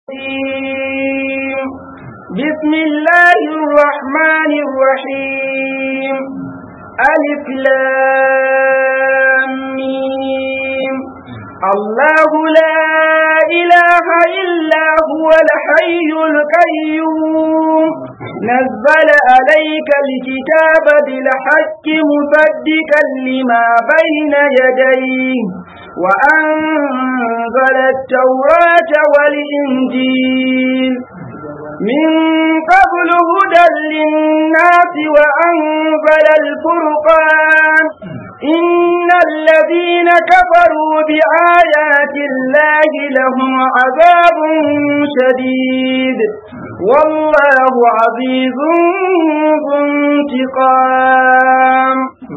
الرجيم بسم الله الرحمن الرحيم ألف لام ميم الله لا إله إلا هو الحي القيوم نزل عليك الكتاب بالحق مصدقا لما بين يديه وأنزل التوراة والإنجيل من قبل هدى للناس وأنزل الفرقان إن الذين كفروا بآيات الله لهم عذاب شديد والله عزيز ذو انتقام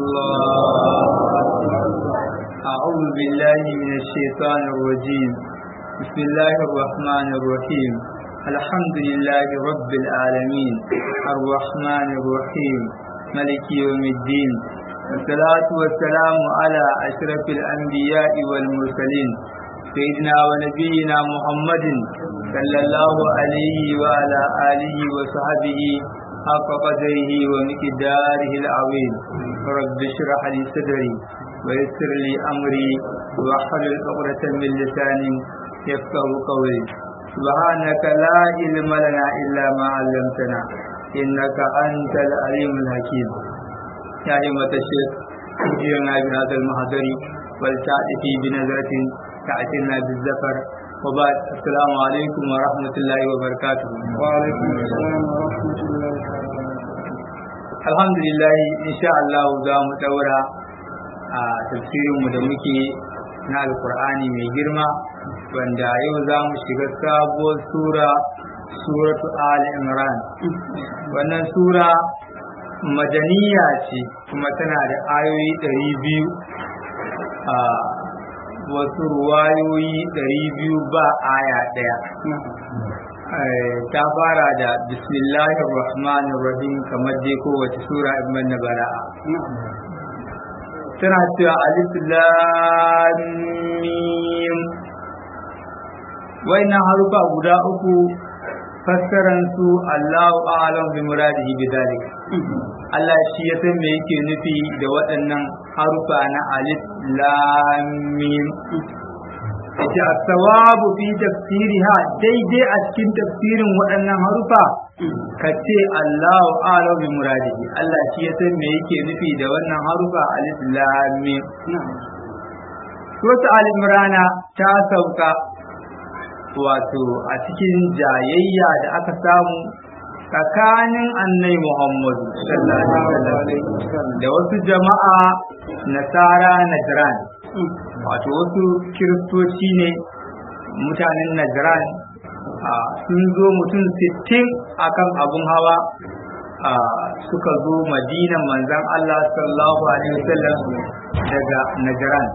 أعوذ بالله من الشيطان الرجيم بسم الله الرحمن الرحيم الحمد لله رب العالمين الرحمن الرحيم ملك يوم الدين والصلاة والسلام على أشرف الأنبياء والمرسلين سيدنا ونبينا محمد صلى الله عليه وعلى آله وصحبه حق قدره ومقداره العظيم رب اشرح لي صدري ويسر لي أمري واحلل عقدة من لساني يفقه قولي سبحانك لا علم لنا إلا ما علمتنا إنك أنت العليم الحكيم يا أيها الشيخ جئنا بهذا المحضر ولتأتي بنظرة تأتينا بالزفر وبعد السلام عليكم ورحمة الله وبركاته وعليكم السلام ورحمة الله الحمد لله إن شاء الله za mu daura a tafsirinmu da muke na alkur'ani mai girma wanda yau za mu shiga sabuwar sura suratu al imran wannan sura madaniya ce kuma tana da ayoyi ɗari biyu a wasu ruwayoyi ɗari biyu ba aya ɗaya ta fara da bismillahir rahmanir rahim kamar dai kowace sura ibn na bara'a tana cewa alif lam mim wayannan harufa guda uku fassaran su Allahu a'lam bi muradihi bi dalik Allah shi ya san me yake nufi da waɗannan harufa na alif lam mim yace as-sawabu fi tafsiriha daidai a cikin tafsirin waɗannan harufa ka ce Allahu a'lam bi muradihi Allah shi ya san me yake nufi da wannan harufa alif lam mim Suratu Al-Imran ta sauka wato a cikin jayayya da aka samu tsakanin annai Muhammadu da wasu jama'a nasara Najran wato wasu kiristoci ne mutanen Najran sun zo mutum sittin akan abun hawa suka zo madinan manzan Allah sallallahu alaihi wasallam daga Najran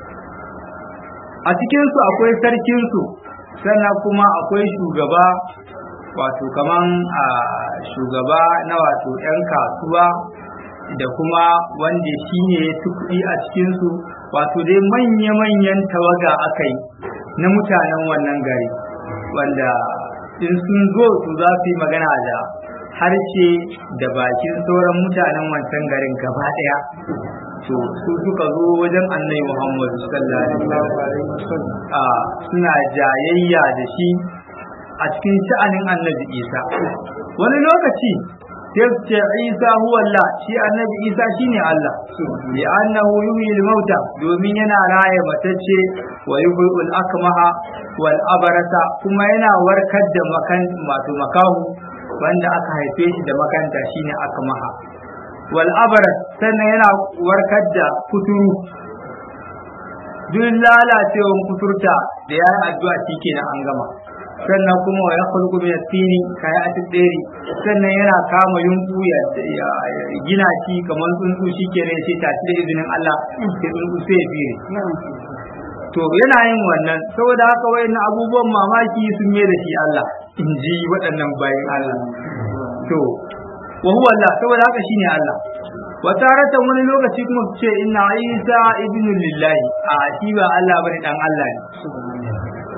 a cikinsu akwai sarkinsu sannan kuma akwai shugaba wato kaman a shugaba na wato 'yan kasuwa da kuma wanda shi ne ya kuɗi a cikinsu wato dai manya-manyan tawaga aka yi na mutanen wannan gari wanda in sun zo su za su yi magana da harshe da bakin sauran mutanen wancan garin gaba ɗaya to su suka zo wajen annabi Muhammad sallallahu alaihi wasallam suna jayayya da shi a cikin sha'anin annabi Isa wani lokaci sai ce Isa huwa Allah shi annabi Isa shine Allah li annahu yuhyi al-mauta domin yana raye matacce wa yuhyi al-akmaha wal abarata kuma yana warkar da makan masu makahu wanda aka haife shi da makanta shine akmaha wal abarat sannan yana warkar da kuturu duk lalacewan kuturta da ya yi addu'a shi kenan an gama sannan kuma wa ya khulqu min at-tini kaya at-diri sannan yana kama yunku ya gina shi kamar tsuntsu shi kenan sai ta da izinin Allah sai tsuntsu sai fire to yana yin wannan saboda haka wayannan abubuwan mamaki sun mai da shi Allah in ji waɗannan bayan Allah to wa huwa Allah saboda haka shine Allah wa taratan wani lokaci kuma su ce inna isa ibnu lillahi a shi ba Allah bane dan Allah ne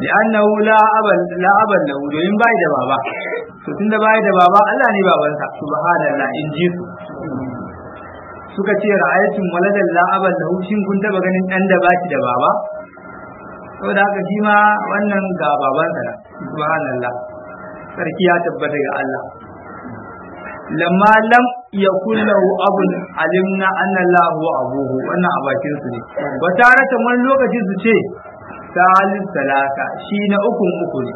li'annahu la aban la aban lahu domin bai da baba to tunda bai da baba Allah ne babansa subhanallah in ji su suka ce ra'ayatun waladan la aban lahu shin kun taba ganin dan da baki da baba saboda haka shi ma wannan ga babansa na subhanallah sarki ya tabbata ga Allah lamma lam yakun lahu abun alimna anna Allah huwa abuhu wannan a bakin su ne wata rata wani lokaci su ce salis talata shi na ukun uku ne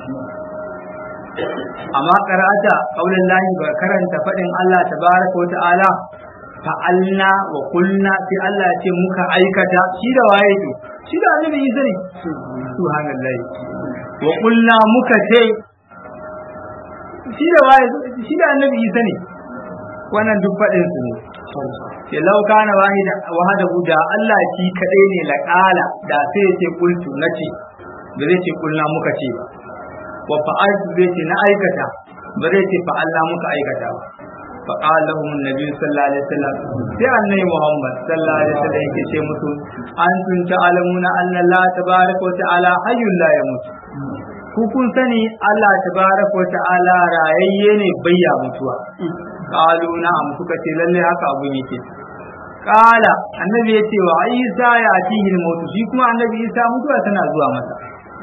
amma karata qaulin lahi ba karanta fadin Allah tabaraka wa ta'ala fa'alna wa kulna sai Allah ya ce muka aikata shi da waye ne shi da annabi Isa ne subhanallahi wa kulna muka ce shi da waye shi da annabi Isa ne wannan duk fadin su ne ke lauka na wahida wahada da Allah shi kadai ne laqala da sai ya ce qultu nace ba zai ce kulna muka ce ba wa fa'altu zai ce na aikata ba zai ce fa'alna muka aikata ba فقال لهم النبي صلى الله عليه وسلم sai annabi Muhammad sallallahu alaihi wasallam yake ce musu antum ta'lamuna anna Allah tabaaraka wa ta'ala hayyul la yamut ku kun sani Allah tabaaraka wa ta'ala rayayye ne bayya mutuwa qalu na'am suka ce lalle haka abu yake qala annabi yace wa Isa ya atihi al-maut shi kuma annabi Isa mutuwa tana zuwa masa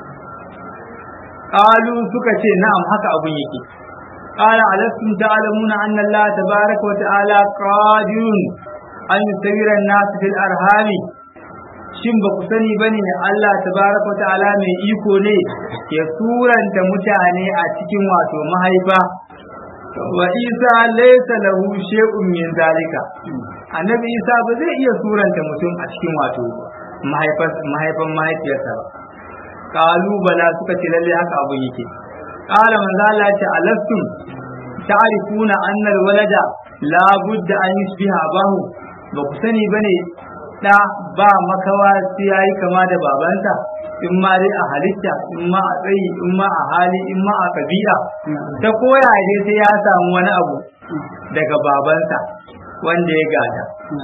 qalu suka ce na'am haka abun yake قال ألستم تعلمون أن الله تبارك وتعالى قادر أن يسير الناس في الأرحام shin ba ku sani ba ne Allah tabaraka ta'ala mai iko ne ya suranta mutane a cikin wato mahaifa wa isa laysa lahu shay'un min zalika annabi isa ba zai iya suranta mutum a cikin wato mahaifan mahaifiyarsa ba kalu bala suka ce lalle haka abun yake قال من ذا ce ألستم تعرفون أن الولد لا بد أن يشبه أباه بكسني بني da ba makawa sai yayi kama da babansa in ma dai a halitta in ma a tsayi in ma a hali in ma a kabila ta koya dai sai ya samu wani abu daga babansa wanda ya gada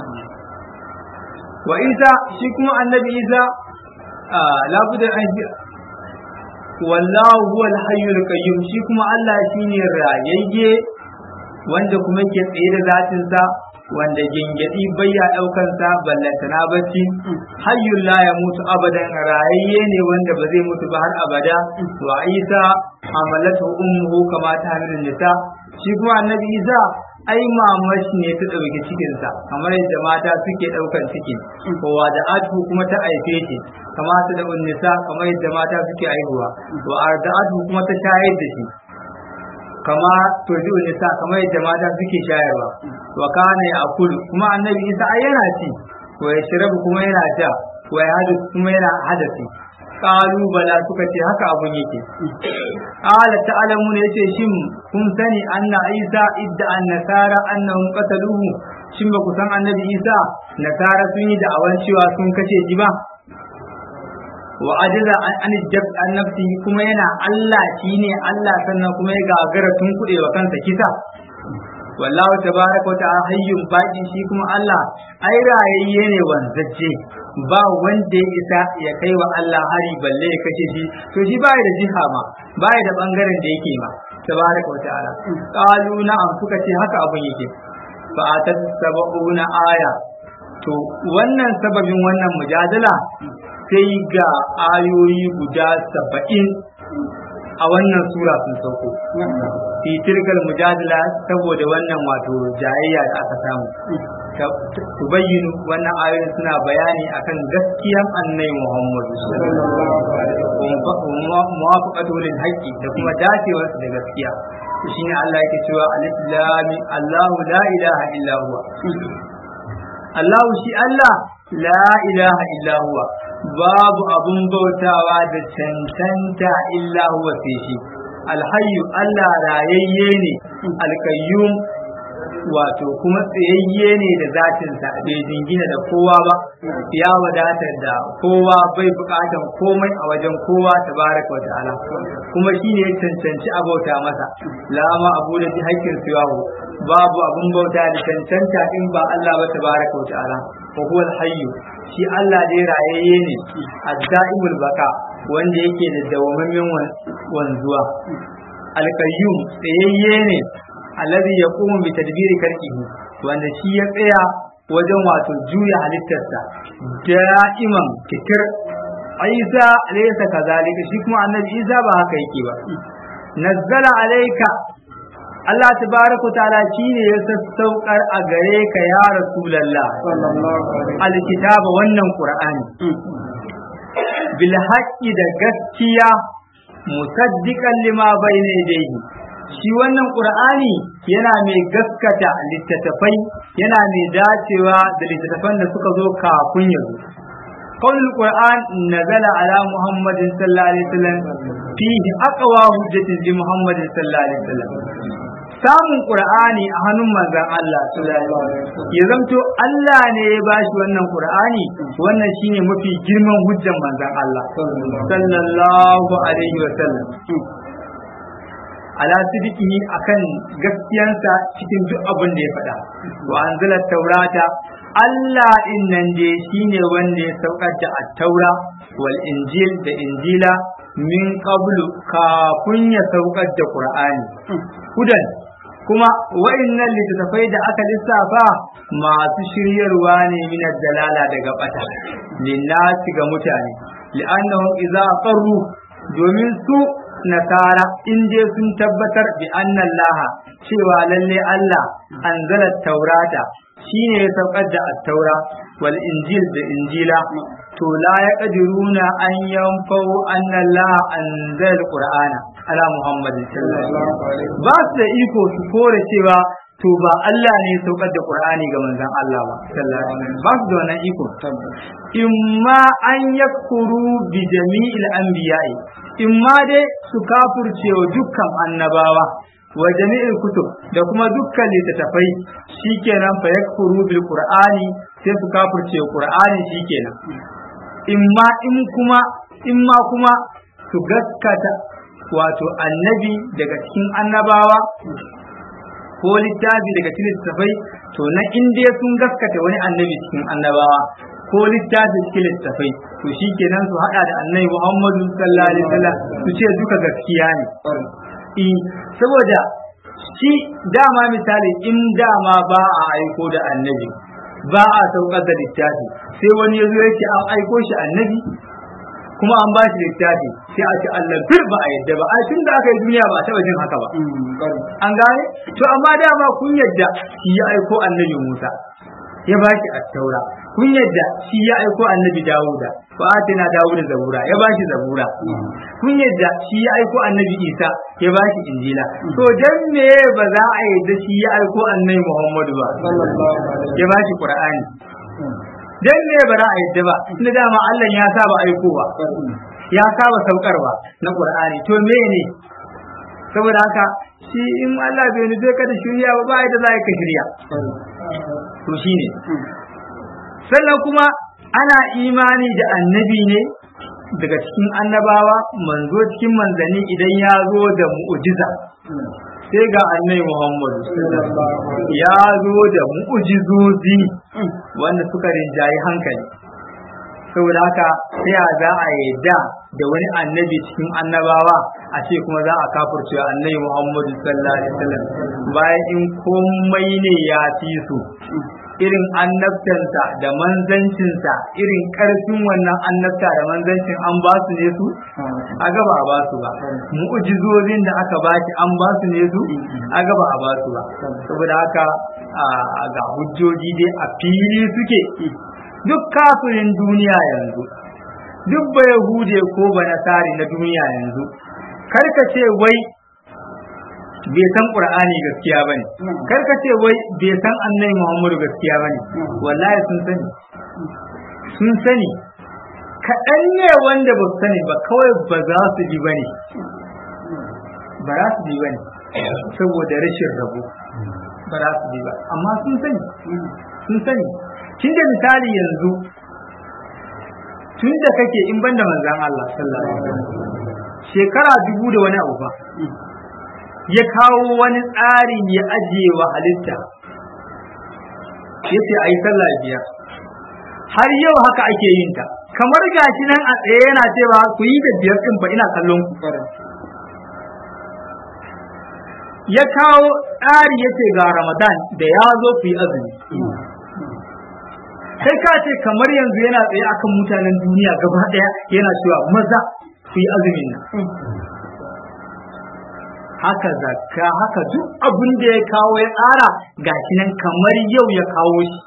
wa isa shi kuma annabi isa labudan an wallahu huwa al-hayyul qayyum shi kuma Allah shine rayayye wanda kuma yake tsaye da zatin sa wanda gingedi bayya daukan sa ballantana bacci hayyul la yamutu abadan rayayye ne wanda ba zai mutu ba har abada wa Isa amalatu ummuhu kama ta hamilun nisa shi kuma annabi Isa ai mamashi ne ta ɗauki cikinsa kamar yadda mata suke ɗaukan ciki kowa da atu kuma ta aife shi kama ta da unnisa kamar yadda mata suke aihuwa wa arda'atu kuma ta shayar da shi kama turji unnisa kamar yadda mata suke shayarwa wa kana ya akulu kuma annabi isa ai yana ci wa ya shirabu kuma yana sha wa ya hadu kuma yana hadasi qalu bala suka ce haka abun yake qala ta'lamu ne yace shin kun sani anna isa idda an nasara annahum qataluhu shin ba ku san annabi isa nasara sun yi da'awan cewa sun kace shi ba wa ajaza an jab an nafsi kuma yana Allah shine Allah sannan kuma ya gagara tun kuɗe wa kansa kisa wallahu tabaraka wa ta'ala hayyun baqi shi kuma Allah ai rayayye ne wanzacce ba wanda ya isa ya kai wa Allah hari balle ya kashe shi to shi bai da jiha ma bai da bangaren da yake ma tabaraka wa ta'ala qalu na'am suka ce haka abun yake fa atat sab'una aya to wannan sababin wannan mujadala sai ga ayoyi guda saba'in a wannan sura sun sauko fi tilkal mujadala saboda wannan wato jayayya da aka samu tubayyinu wannan ayoyin suna bayani akan gaskiyan annai Muhammad muwafaqatu lil haqqi da kuma dacewar da gaskiya to shine Allah yake cewa alif lam Allahu la ilaha illa huwa Allahu shi Allah la ilaha illa huwa babu abun bautawa da cancanta illa huwa sai shi alhayyu Allah rayayye ne alkayyum wato kuma tsayayye ne da zatinsa bai jingina da kowa ba ya wadatar da kowa bai bukatan komai a wajen kowa tabaraka wa ta'ala kuma shine ya cancanci abauta masa lama abu da ji haƙƙin siyahu babu abun bauta da cancanta in ba Allah ba tabaraka wa ta'ala wa huwa alhayyu shi Allah dai rayayye ne addaimul baka wanda yake da dawamammen wanzuwa alkayyum tsayayye ne alladhi yaqumu bi tadbiri khalqihi wanda shi ya tsaya wajen wato juya halittarsa da'iman fikir Isa laysa kazalika shi kuma annabi Isa ba haka yake ba nazzala alayka Allah tabaraka ta'ala shine ya sassaukar a gare ka ya rasulullah alkitaba wannan qur'ani bil haqqi da gaskiya musaddiqan lima bayna yadayhi shi wannan qur'ani yana mai gaskata littattafai yana mai dacewa da littattafan da suka zo kafin ya zo قول القرآن نزل على محمد صلى الله عليه وسلم فيه أقوى حجة لمحمد صلى الله عليه وسلم samun qur'ani a hannun manzon Allah ya zamto Allah ne ya bashi wannan qur'ani wannan shine mafi girman hujjan manzon Allah sallallahu alaihi wa sallam ala sidiqihi akan gaskiyansa cikin duk abin da ya faɗa wa anzala taurata Allah in nan dai shine wanda ya saukar da at-taura wal injil da injila min qablu kafin ya saukar da qur'ani hudan kuma wa'annan littattafai da aka lissafa masu shiryarwa ne min dalala daga bata linnasi ga mutane li'annahum idza qarru domin su nasara in je sun tabbatar bi annallaha cewa lalle Allah anzala taurata shine ya saukar da at-taura wal injil da injila to la yaqdiruna an yanfau annallaha anzala al-qur'ana ala muhammad sallallahu alaihi ba su da iko su kore cewa to ba Allah ne ya saukar da Qur'ani ga manzon Allah ba sallallahu alaihi ba su da wannan iko imma an yakfuru bi jami'il anbiya'i imma dai su kafurce wa dukkan annabawa wa jami'il kutub da kuma dukkan littattafai shikenan fa yakfuru bil qur'ani sai su kafurce wa qur'ani shikenan imma in kuma imma kuma su gaskata wato annabi daga cikin annabawa ko littafi daga cikin littafai to na inda sun gaskata wani annabi cikin annabawa ko littafi cikin littafai to shi kenan su hada da annabi Muhammadu sallallahu alaihi wasallam su ce duka gaskiya ne eh saboda shi dama misali in dama ba a aiko da annabi ba a saukar da littafi sai wani ya zo ya ce an aiko shi annabi kuma an ba shi littafi sai a ce Allah bir ba a yadda ba a tun da aka yi duniya ba taɓa jin haka ba an gane to amma dama kun yadda shi ya aiko annabi Musa ya ba shi attaura kun yadda shi ya aiko annabi Dawuda fa atina Dawuda zabura ya ba shi zabura kun yadda shi ya aiko annabi Isa ya ba shi injila to dan me ba za a yadda shi ya aiko annabi Muhammadu ba ya ba shi Qur'ani dan me ba za a yadda ba tunda dama Allah ya saba aikowa ya saba saukarwa na Qur'ani to me ne saboda haka shi in Allah bai nufe ka da shirya ba ba yadda za ka shirya to shine sannan kuma ana imani da annabi ne daga cikin annabawa manzo cikin manzanni idan ya zo da mu'jiza sai ga annabi Muhammadu ya zo da mu'jizozi wanda suka rinjayi hankali saboda haka sai a za a yadda da wani annabi cikin annabawa a ce kuma za a kafurce annabi Muhammadu sallallahu alaihi wasallam bayan in komai ne ya fi su irin annabtansa da manzancinsa irin karfin wannan annabta da manzancin an ba su ne su a gaba a ba su ba mu'ujizozin da aka ba shi an ba su ne su a gaba a ba su ba saboda haka ga hujjoji dai a fili suke duk kafirin duniya yanzu duk ba yahude ko ba nasari na duniya yanzu karka ce wai bai san qur'ani gaskiya bane karka ce wai bai san annabi muhammadu gaskiya bane wallahi sun sani sun sani kaɗan ne wanda ba su sani ba kawai ba za su ji bane ba za su ji bane saboda rashin rabo ba za su ji ba amma sun sani sun sani kin da misali yanzu tun da kake in banda manzan Allah sallallahu alaihi wasallam shekara dubu da wani abu ba ya kawo wani tsari ya ajiye wa halitta ya ce a yi sallah biyar har yau haka ake yin ta kamar gashi nan a tsaye yana cewa ku yi da biyar din fa ina kallon ku ya kawo tsari ya ce ga ramadan da ya zo ku yi azumi sai ka ce kamar yanzu yana tsaye akan mutanen duniya gaba daya yana cewa maza ku yi azumin nan haka zakka haka duk abin da ya kawo ya tsara gashi nan kamar yau ya kawo shi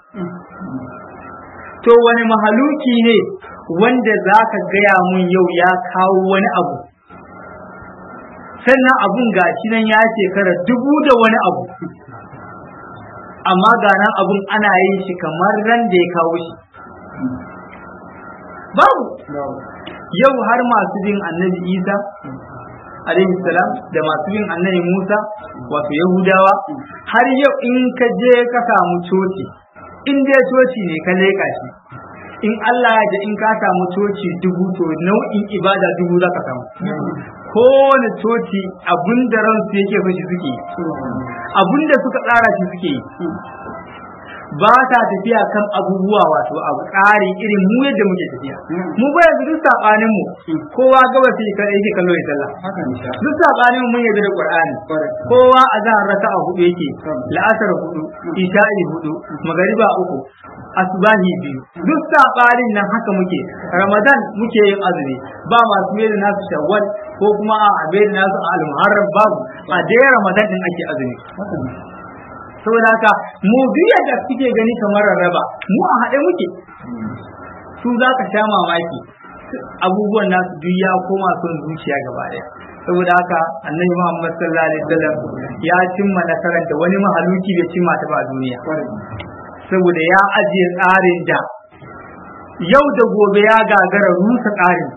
to wani mahaluki ne wanda za ka gaya mun yau ya kawo wani abu sannan abun gashi nan ya shekara dubu da wani abu amma ga nan abun ana yin shi kamar ran da ya kawo shi babu yau har masu bin annabi isa alaihi salam da masu bin annabi musa wato yahudawa har yau in ka je ka samu coci in dai coci ne ka leƙa shi in Allah ya ji in ka samu coci dubu to nau'in ibada dubu za ka samu kowane coci abin da ransu yake fashi suke yi abin da suka tsara shi suke yi ba ta tafiya kan abubuwa wato abu tsari irin mu yadda muke tafiya mu ba yanzu duk sabanin mu kowa gaba sai ka yake kallo ya sallah duk sabanin mu mun yadda da qur'ani kowa azan raka'a hudu yake la'asar hudu isha'i hudu magariba uku asbahi biyu duk sabanin nan haka muke ramadan muke yin azumi ba masu mai da nasu shawwal ko kuma a mai da nasu al-muharram babu a dai ramadan din ake azumi saboda haka mu biya da kuke gani kamar rarraba mu a haɗe muke su za ka sha mamaki abubuwan nasu duk ya koma son zuciya gaba ɗaya saboda haka annabi Muhammad sallallahu alaihi wasallam ya cimma nasarar da wani mahaluki bai cimma ta ba duniya saboda ya ajiye tsarin da yau da gobe ya gagara rusa tsarin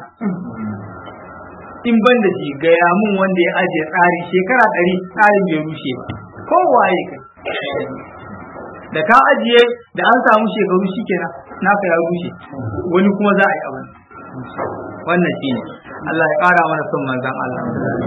in ban da shi gaya mun wanda ya ajiye tsari shekara ɗari tsarin bai rushe ba kowaye kai da ka ajiye da an samu shekaru shikenan naka ya rushe wani kuma za a yi abin wannan shine Allah ya ƙara mana son manzon Allah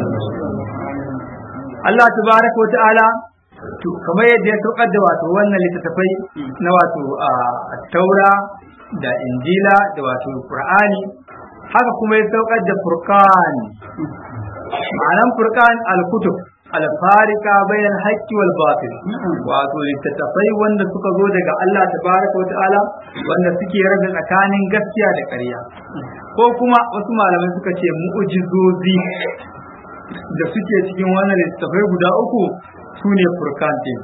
Allah tabaraka wa ta'ala to kamar yadda ya saukar da wato wannan littattafai na wato a taura da injila da wato qur'ani haka kuma ya saukar da furqan ma'anan furqan al-kutub alfarika bayan haƙƙi wal batil wato littattafai wanda suka zo daga Allah tabaraka wa ta'ala wanda suke rabe tsakanin gaskiya da ƙarya ko kuma wasu malamai suka ce mu'ujizozi da suke cikin wannan littattafai guda uku su ne furkan din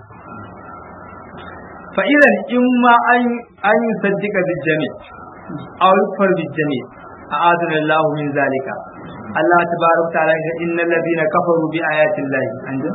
fa'ilan in ma an yi saddika bil jami aw yukfar bil jami a'adana Allah min zalika Allah tabaraka ta'ala ya innal ladina kafaru bi ayati Allah anja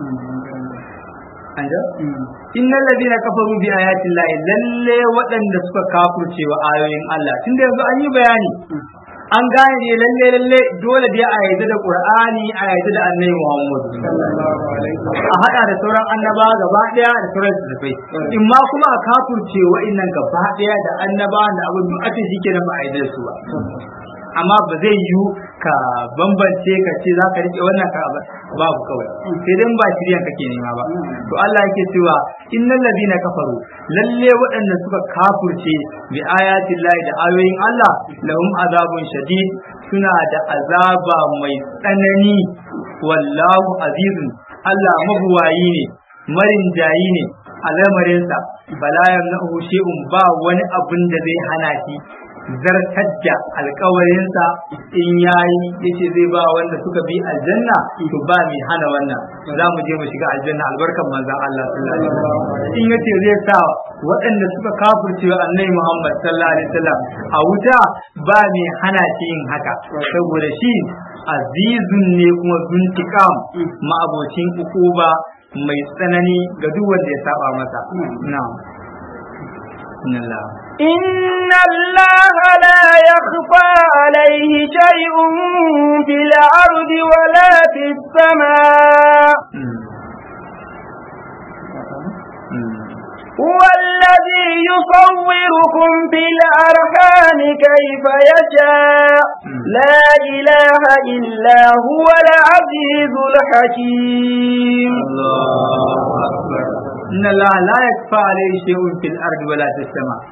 anja innal ladina kafaru bi ayati Allah lalle waɗanda suka kafurce wa ayoyin Allah tunda yanzu an yi bayani an gane ne lalle lalle dole dai a yarda da Qur'ani a yarda da Annabi Muhammad a hada da sauran annaba gaba daya da sauran tafai in ma kuma a kafurce wa'annan gaba daya da annaba da abin duk ake shi kenan ba a yarda da su ba amma ba zai yiwu ka bambance ka ce za ka rike wannan ka babu kawai sai dai ba shiryan kake nema ba to Allah yake cewa innal ladina kafaru lalle waɗanda suka kafurce bi ayatin lahi da ayoyin Allah lahum azabun shadid suna da azaba mai tsanani wallahu azizun Allah mabuwayi ne marin jayi ne a lamarinsa bala yamnahu shay'un ba wani abun da zai hana shi zartar da alkawarinsa in yayi yace zai ba wanda suka bi aljanna to ba mai hana wannan za mu je mu shiga aljanna albarkan manzon Allah sallallahu alaihi wasallam in yace zai sa waɗanda suka kafirce wa annabi Muhammad sallallahu alaihi wasallam a wuta ba mai hana shi yin haka saboda shi azizun ne kuma zuntikam ma'abocin ukuba mai tsanani ga duk wanda ya saba masa na'am إن الله لا يخفى عليه شيء في الأرض ولا في السماء هو الذي يصوركم في الأرحام كيف يشاء لا إله إلا هو العزيز الحكيم الله أكبر إن الله لا يخفى عليه شيء في الأرض ولا في السماء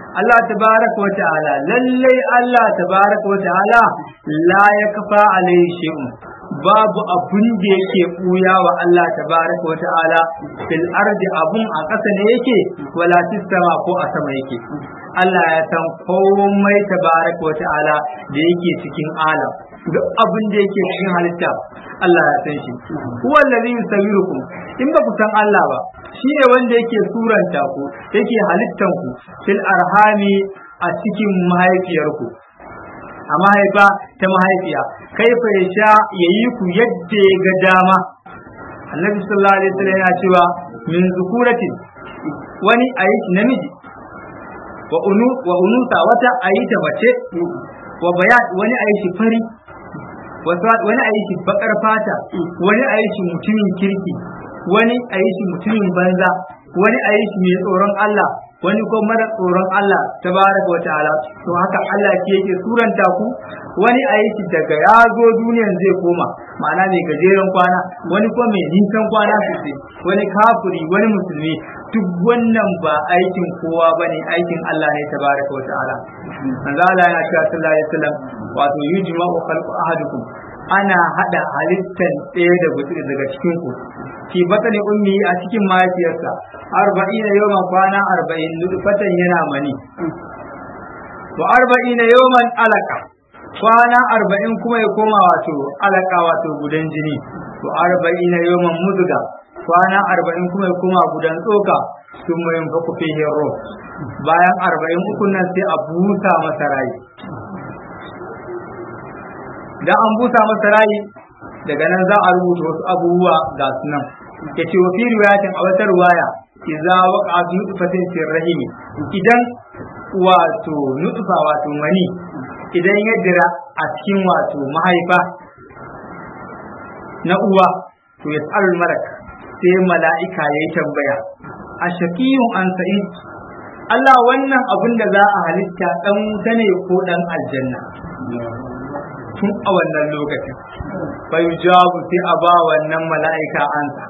Allah tabaraka wa ta'ala lallai Allah tabaraka wa ta'ala la yakfa alayhi shay'un babu abun da yake buya wa Allah tabaraka wa ta'ala fil ardi abun a ƙasa ne yake wala fis sama ko a sama yake Allah ya san komai tabaraka wa ta'ala da yake cikin alam duk abin da yake cikin halitta Allah ya san shi huwa allazi yusawwirukum in ba ku san Allah ba shine wanda yake suranta ku yake halittan ku fil arhami a cikin mahaifiyarku a mahaifa ta mahaifiya kaifa ya sha ya yi ku yadda ya ga dama annabi sallallahu alaihi wasallam yana cewa min zukuratin wani ayi namiji wa unu wa unusa wata ayi ta mace wa bayan wani ayi shi fari wani ayi shi bakar fata wani ayi shi mutumin kirki wani ayi shi mutumin banza wani ayi shi mai tsoron Allah wani ko mara tsoron Allah tabaraka wata'ala to haka Allah ke yake suranta ku wani a shi daga ya zo duniyan zai koma ma'ana mai gajeren kwana wani ko mai nisan kwana sosai wani kafiri wani musulmi duk wannan ba aikin kowa bane aikin Allah ne tabaraka wata'ala manzo Allah yana cewa sallallahu alaihi wasallam wato yujma'u khalqu ahadukum ana hada halittan ɗaya da gutsiri daga cikin ku ki batani ummi a cikin mahaifiyarsa arba'ina yawan kwana arba'in nutfatan yana mani to arba'ina yawan alaka kwana arba'in kuma ya koma wato alaka wato gudan jini to arba'ina yawan muduga kwana arba'in kuma ya koma gudan tsoka sun mayin faku fihin ro bayan arba'in uku nan sai a busa masa rayi da an busa masa rayi daga nan za a rubuta wasu abubuwa ga su nan ya ce wa fi riwayatin a wata riwaya idza waqa fi nutfatin fi rahimi idan wato nutfa wato mani idan ya dira a cikin wato mahaifa na uwa to ya tsarin malak sai mala'ika ya yi tambaya a shakiyun an sa'id Allah wannan abin da za a halitta dan wuta ne ko dan aljanna tun a wannan lokacin bai jawabu sai a ba wannan mala'ika ansa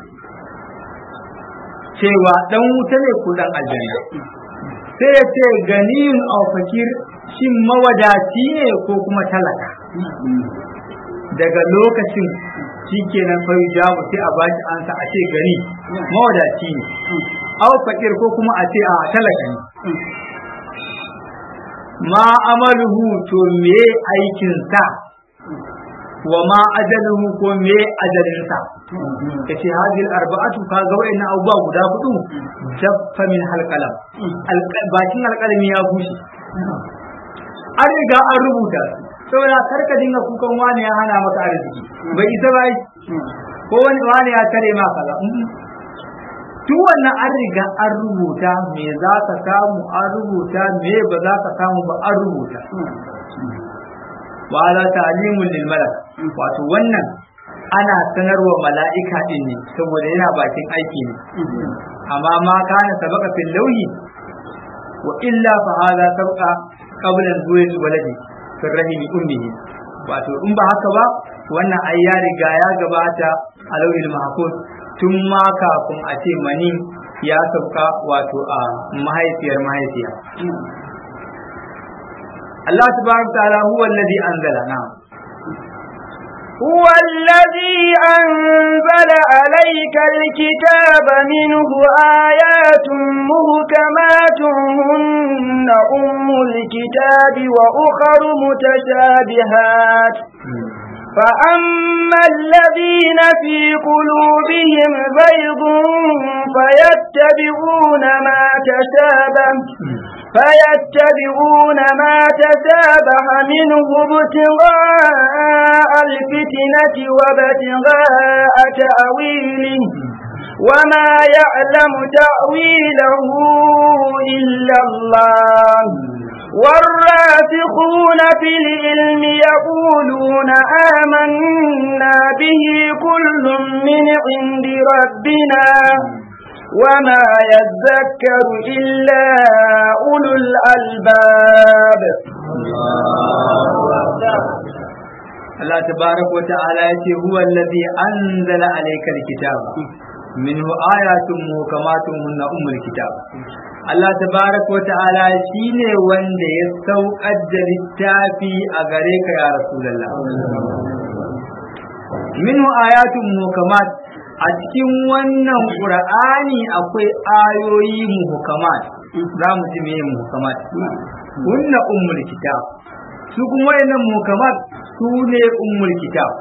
cewa dan wuta ne ko dan aljanna sai ya ce ganiyun aw fakir shin mawadaci ne ko kuma talaka daga lokacin shikenan fa jawabu sai a ba shi ansa a ce gani mawadaci ne aw fakir ko kuma a ce a talaka ne ma amaluhu to me aikin sa wa ma ajaluhu ko me ajalin sa kace hadil arba'atu ka ga wayannan abubuwa guda hudu jaffa min halqalam bakin alqalami ya bushe an riga an rubuta saboda karka dinga kukan wani ya hana maka arziki bai isa ba ko wani wani ya tare ma kaza duk wannan an riga an rubuta me za ka samu an rubuta me ba za ka samu ba an rubuta wa la ta'limun lil malak wato wannan ana sanarwa mala'ika din ne saboda yana bakin aiki ne amma ma kana sabaka fil lawhi wa illa fa hadha sabqa qabla zuwil waladi fil rahimi ummihi wato in ba haka ba wannan ai ya riga ya gabata a lauhil mahfuz tun ma kafin a ce mani ya sauka wato a mahaifiyar mahaifiya Allah tabaraka ta'ala huwa alladhi anzala na هو الذي أنزل عليك الكتاب منه آيات مهكمات هن أم الكتاب وأخر متشابهات فأما الذين في قلوبهم زيغ فيتبعون ما تشابه فيتبعون ما تشابه منه ابتغاء الفتنة وابتغاء تأويله وما يعلم تأويله إلا الله والراسخون في العلم يقولون آمنا به كل من عند ربنا وما يذكر إلا أولو الألباب Allah tabaraka wa ta'ala ya ce huwa allazi anzala alayka alkitaba minhu ayatun muhkamatun hunna ummul kitab Allah tabaraka wa ta'ala shine wanda ya saukar da littafi a gare ka ya rasulullah minhu ayatun muhkamat a cikin wannan qur'ani akwai ayoyi muhkamat za mu ji meye muhkamat hunna ummul kitab su kuma wayannan muhkamat su ne ummul kitab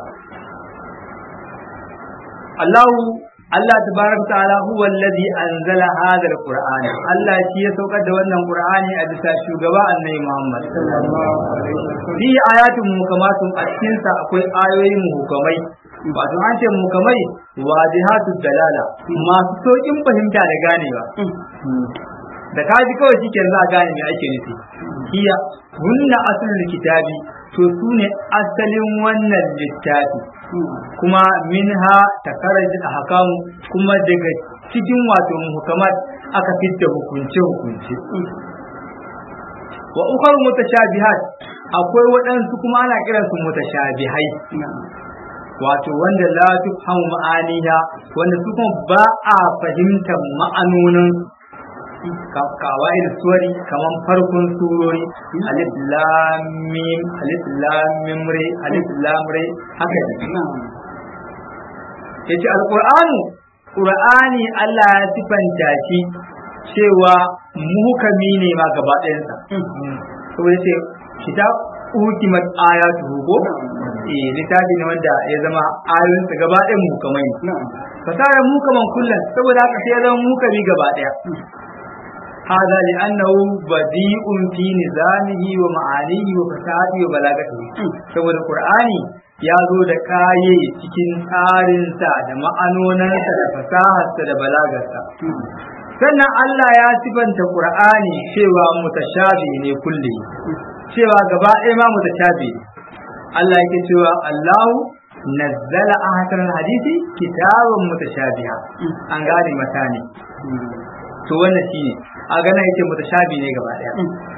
Allah Allah tabaraka ta'ala huwa alladhi anzala hadha alquran Allah shi ya saukar da wannan qur'ani a bisa shugaba annabi Muhammad fi ayatun muhkamatun a cikin sa akwai ayoyi muhkamai wato an ce muhkamai wajihatu dalala masu saukin fahimta da ganewa da kaji kawai shike za a gane me ake nufi hiya hunna aslul kitabi to su ne asalin wannan littafi kuma minha takaraj ahkam kuma daga cikin wato muhkamat aka fitta hukunce hukunce wa ukhar mutashabihat akwai waɗansu kuma ana kiransu mutashabihai wato wanda la tufhamu ma'aniha wanda su kuma ba a fahimtar ma'anonin kawai da suwari kamar farkon surori alif lam mim alif lam mim re alif lam re haka ne yace alqur'anu qur'ani Allah ya sifanta shi cewa muhkami ne ma gaba ɗayansa saboda yace kitab ukimat ayatu ko eh littafi ne wanda ya zama ayoyinsa gaba ɗayan mukamai fasara mukaman kullum saboda haka sai ya zama mukami gaba ɗaya هذا لأنه بديء في نظامه ومعانيه وفساده وبلاغته saboda Qur'ani ya zo da kaye cikin tsarinsa da ma'anonansa da fasaharsa da balagarsa sannan Allah ya sifanta Qur'ani cewa mutashabi ne kulle cewa gaba ɗaya ma mutashabi Allah yake cewa Allahu nazzala ahsan hadisi kitaban mutashabiha an gane mata ne to wannan shine a ganin yake mutashabi ne gaba daya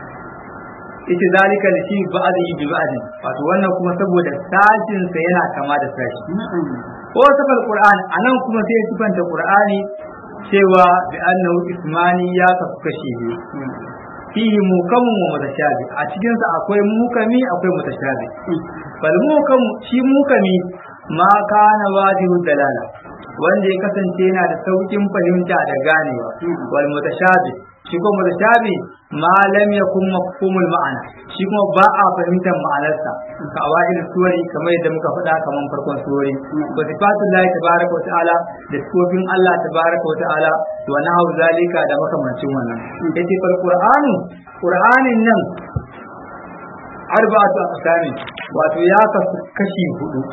ita zalika da shi ba'adi bi ba'adi wato wannan kuma saboda sashin sa yana kama da sashi ko safal qur'an anan kuma sai ya sifanta qur'ani cewa bi annahu ismani ya kafu kashi biyu fihi mukamun wa mutashabi a cikin sa akwai mukami akwai mutashabi bal mukamu shi mukami ma kana wajibu dalala wanda ya kasance yana da saukin fahimta da ganewa wal mutashabi shi kuma mutashabi ma lam yakun mafhumul ma'ana shi kuma ba a fahimtar ma'anarsa ka awail suwari kamar yadda muka faɗa kamar farkon suwari wa sifatullahi tabaraka wa ta'ala da sifofin Allah tabaraka wa ta'ala wa nahu zalika da makamancin wannan yace fal qur'anu qur'anin nan arba'atu aqsami wato ya kasu kashi hudu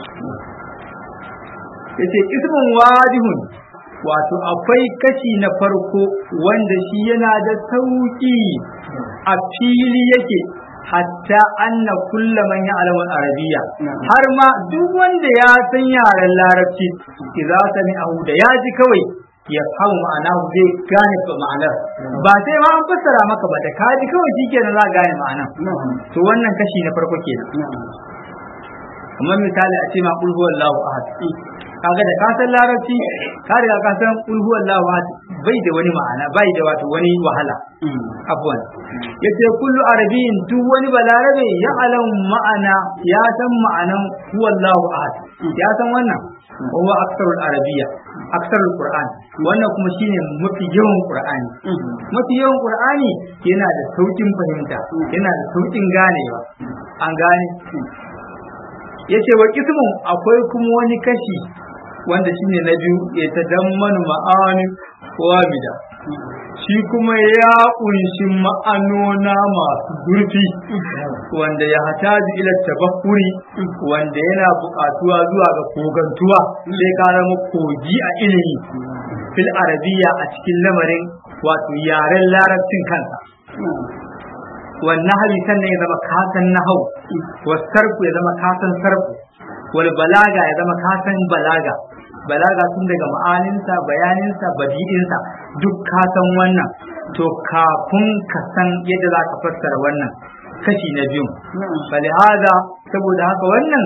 yace ismun wajihun wato akwai kashi na farko wanda shi yana da sauki a fili yake hatta anna kulla man ya'lamu arabiya har ma duk wanda ya san yaren larabci idza sami'ahu da ya ji kawai ya fahimu ma'ana zai gane ma'anar ba sai ma an fassara maka ba da kaji kawai shikenan za gane ma'ana to wannan kashi na farko kenan kamar misali a ce ma qul huwallahu ahad kaga da ka san larabci ka riga ka san qul huwallahu ahad bai da wani ma'ana bai da wato wani wahala afwan yace kullu arabiyyin duk wani balarabe ya alam ma'ana ya san ma'anan huwallahu ahad ya san wannan huwa aksarul arabiyya aksarul qur'an wannan kuma shine mafi yawan qur'ani mafi yawan qur'ani yana da saukin fahimta yana da saukin ganewa an gane yace wa kismun akwai kuma wani kashi wanda shine na biyu ya tadammanu ma'ani wamida shi kuma ya kunshi ma'anona masu zurfi wanda ya hataji ila tabakkuri wanda yana buƙatuwa zuwa ga kogantuwa sai ka zama kogi a ilimi fil arabiya a cikin lamarin wato yaren larabcin kansa wannan hali sannan ya zama kasan nahau wasarfu ya zama kasan sarfu wal balaga ya zama kasan balaga balaga tun daga ma'aninsa bayaninsa badi'insa duk ka san wannan to kafin ka san yadda za ka fassara wannan kashi na biyu hada saboda haka wannan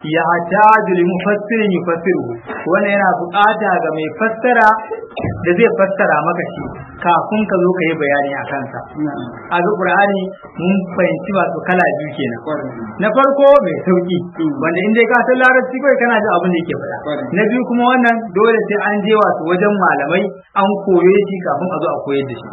ya hataju li mufassirin yufassiru wannan yana bukata ga mai fassara da zai fassara maka shi kafin ka zo ka yi bayani a kansa a ga qur'ani mun fahimci wato kala biyu kenan na farko mai sauki wanda in dai ka san larabci kai kana jin abin da yake faɗa na biyu kuma wannan dole sai an je wato wajen malamai an koye shi kafin a zo a koyar da shi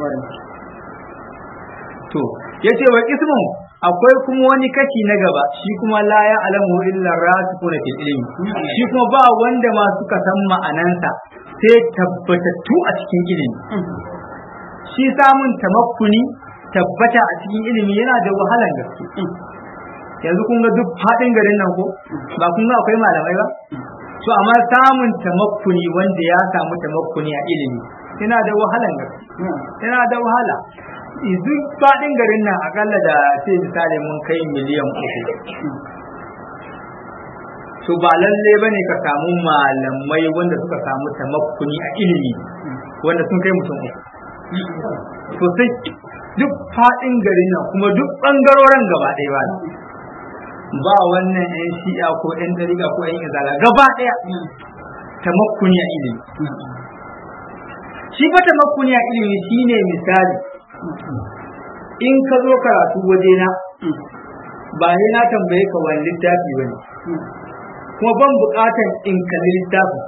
to yace wa ismu akwai kuma wani kashi na gaba shi kuma la ya alamu illa rasikuna fil ilmi shi kuma ba wanda ma suka san ma'anansa sai tabbatattu a cikin ilimi shi samun tamakkuni tabbata a cikin ilimi yana da wahalan gaske yanzu kun ga duk faɗin garin nan ko ba kun ga akwai malamai ba to amma samun tamakkuni wanda ya samu tamakkuni a ilimi yana da wahalan gaske yana da wahala duk faɗin garin nan akalla da sai misali mun kai miliyan uku to ba lalle ba ne ka samu malamai wanda suka samu tamakkuni a ilimi wanda sun kai mutum uku sosai duk faɗin garin nan kuma duk ɓangaroren gaba ɗaya ba ba wannan yan shi'a ko yan dariga ko yan izala gaba ɗaya tamakkuni a ilimi shi fa tamakkuni a ilimi shine misali in ka zo karatu wajena ba ne na tambaye ka wani littafi bane kuma ban bukatan in kalli littafin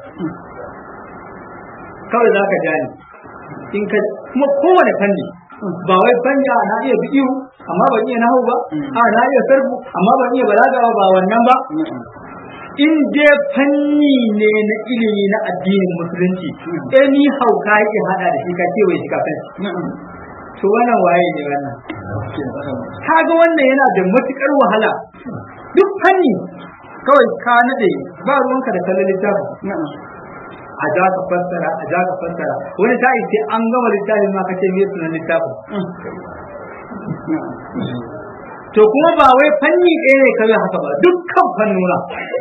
kawai za ka jani in ka kuma kowane fanni ba wai fanni a na iya bidiyo amma ban iya nahu ba a na iya sarfu amma ban iya balaga ba ba wannan ba in dai fanni ne na ilimi na addinin musulunci eh ni hauka yake hada da shi ka ce wai shi kafin to wannan waye ne wannan kaga wannan yana da matukar wahala duk fanni kawai ka nade ba ruwanka da kallon littafin a ja ka fassara a ja ka fassara wani ta ce an gama littafin ma ka ce me sunan littafin to kuma ba wai fanni ɗaya ne kawai haka ba dukkan fannuna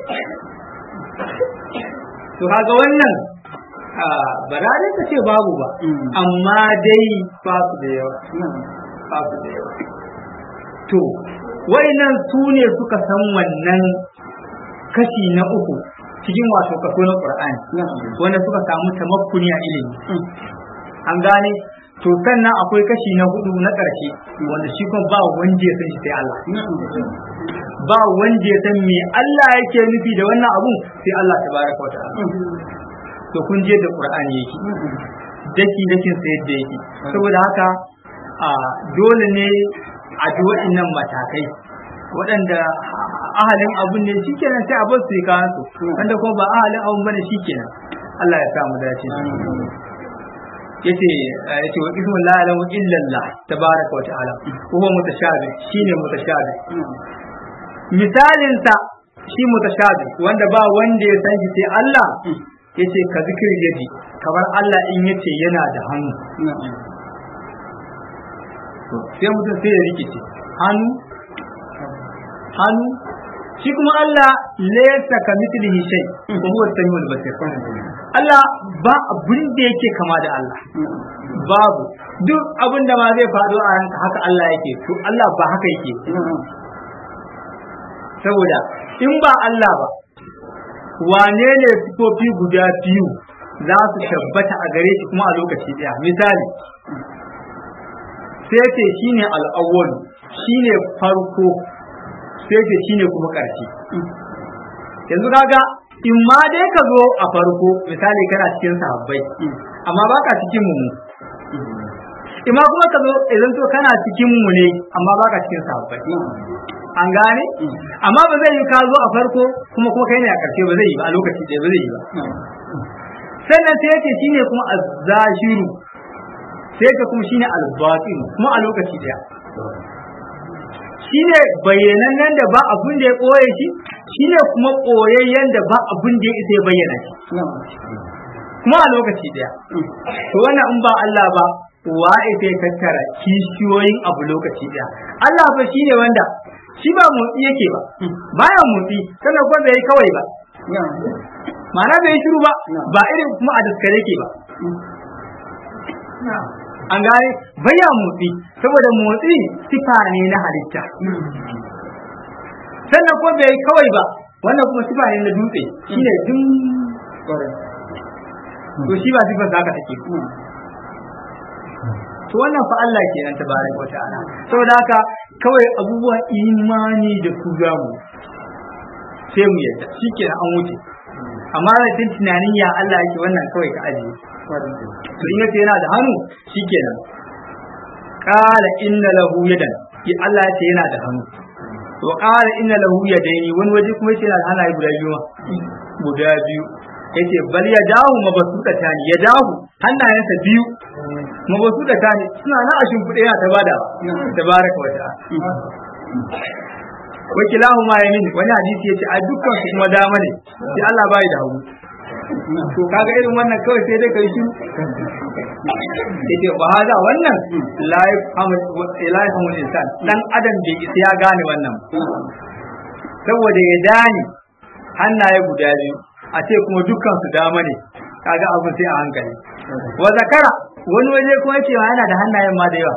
to kaga wannan ba da ka ce babu ba amma dai ba su da yawa ba su da yawa to wayannan su ne suka san wannan kashi na uku cikin wato kaso na Qur'ani wanda suka samu tamakkuni a ilimi an gane to sannan akwai kashi na hudu na ƙarshe wanda shi kuma ba wanda ya san shi sai Allah ba wanda ya san me Allah yake nufi da wannan abun sai Allah tabaraka wa ta'ala to kun je da Qur'ani yake daki dakin sai yadda yake saboda haka a dole ne a ji waɗannan matakai waɗanda ahalin abun ne shikenan sai a bar su kawo su wanda kuma ba ahalin abun bane shikenan Allah ya sa mu dace yace yace wa ismu la ilaha illa Allah tabaraka wa ta'ala huwa mutashabi shine mutashabi misalin sa shi mutashabi wanda ba wanda ya san shi sai Allah yace ka zikir yadi kamar Allah in yace yana da hannu sai mutum sai ya rikice hannu hannu shi kuma Allah laysa ka mithlihi shay wa huwa as-sami'ul basir Allah ba abin da yake kama da Allah babu duk abin da ma zai faɗo a ranka haka Allah yake to Allah ba haka yake saboda in ba Allah ba wane ne sifofi guda biyu za su tabbata a gare shi kuma a lokaci ɗaya misali sai ce shine al'awwal shine farko sai ce shine kuma ƙarshe yanzu kaga in ma dai ka zo a farko misali kana cikin sahabbai amma baka cikin mu in ma kuma ka zo idan to kana cikin mu ne amma baka cikin sahabbai an gane amma ba zai yi ka zo a farko kuma kuma kai ne a ƙarshe ba zai yi ba a lokaci ɗaya ba zai yi ba sannan sai yake shine kuma azzahiru sai yake kuma shine albatin kuma a lokaci ɗaya shine bayyanannen da ba abun da ya ɓoye shi shine kuma ɓoyayyen da ba abun da ya isa ya bayyana shi kuma a lokaci ɗaya to wannan in ba Allah ba wa ita ya tattara kishiyoyin abu lokaci ɗaya Allah fa shine wanda shi ba motsi yake ba baya motsi sannan kuma bai kawai ba ma'ana bai shiru ba ba irin kuma a daskare yake ba an gane baya motsi saboda motsi sifa ne na halitta sannan kuma bai kawai ba wannan kuma sifa ne na dutse shine dum to shi ba sifar zaka take to wannan fa Allah kenan tabaraka wa ta'ala saboda haka kawai abubuwa imani da su zamu sai mu yadda shikenan an wuce amma da tun tunanin ya Allah yake wannan kawai ka ajiye to in yace yana da hannu shikenan qala inna lahu yadan ki Allah yace yana da hannu to qala inna lahu yadaini wani waje kuma yace yana da hannaye guda biyu guda biyu yace bal ya dahu mabasuta tani ya dahu hannayensa biyu mabasuta tani suna na a shimfiɗe yana ta bada tabaraka wa ta'ala wa kilahu ma yamin wani hadisi yace a dukkan su kuma dama ne sai Allah bai da hagu to kaga irin wannan kawai sai dai kai shi yace ba hada wannan la yafhamu la yafhamu insan dan adam bai isa ya gane wannan saboda ya dani hannaye guda biyu a ce kuma dukkan su dama ne kaga abin sai a hankali wa zakara wani waje kuma yace yana da hannayen ma da yawa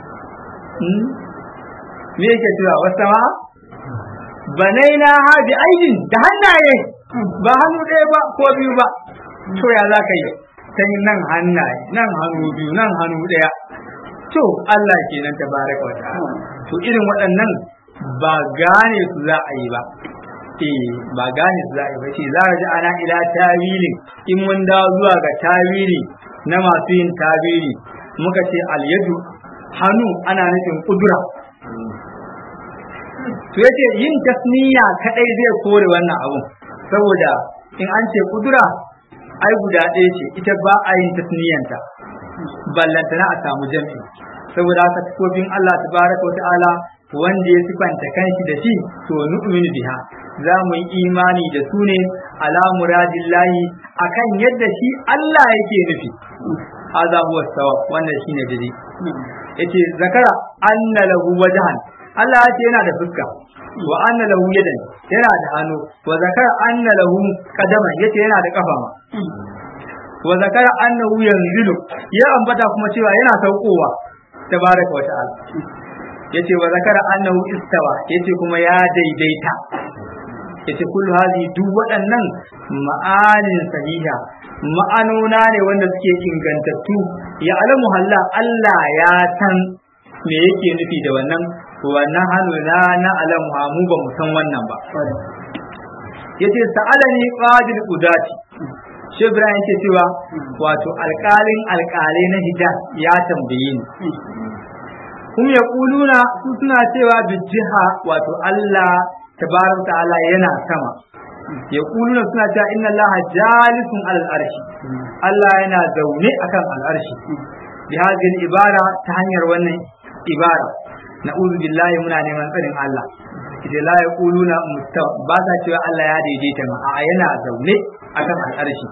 me yake cewa wasa ma banaina ha bi aidin da hannaye ba hannu ɗaya ba ko biyu ba to ya za ka yi sai nan hannaye nan hannu biyu nan hannu ɗaya to Allah kenan tabaraka wa ta'ala to irin waɗannan ba gane su za a yi ba eh ba gane su za a yi ba ce za ji ana ila tawili in mun dawo zuwa ga tawili na masu yin tawili muka ce alyadu hannu ana nufin kudura to yace yin tasniya kadai zai kore wannan abun saboda in an ce kudura ai guda ɗaya ce ita ba a yin tasniyanta ballantana a samu jami'i saboda haka sifofin Allah tabaraka wa ta'ala wanda ya sifanta kanshi da shi to nu'minu biha za mu yi imani da su ne ala muradillahi akan yadda shi Allah yake nufi hadha huwa sawab wannan shine dade yace zakara anna lahu wajhan Allah ya ce yana da fuska wa anna lahu yadan yana da hannu wa zakara anna lahu qadaman yace yana da kafa ma wa zakara annahu yanzilu ya ambata kuma cewa yana saukowa tabaraka wa ta'ala yace wa zakara annahu istawa yace kuma ya daidaita yace kullu hadhi duk waɗannan ma'anin sahiha ma'anona ne wanda suke ingantattu ya alamu halla Allah ya san me yake nufi da wannan wannan hannu na na alamu mu ba mu san wannan ba yace sa'alani qadir qudati shi Ibrahim yake cewa wato alƙalin alƙalai na hijaz ya tambaye ni kuma ya kuluna su suna cewa bijiha wato Allah tabaraka ta'ala yana sama ya kuluna suna cewa inna Allah jalisun alal arshi Allah yana zaune akan al'arshi bi hadhihi ibara ta hanyar wannan ibara na'udhu billahi muna neman tsarin Allah idan la yaquluna mustawa ba sa cewa Allah ya daidaita ma a yana zaune akan al'arshi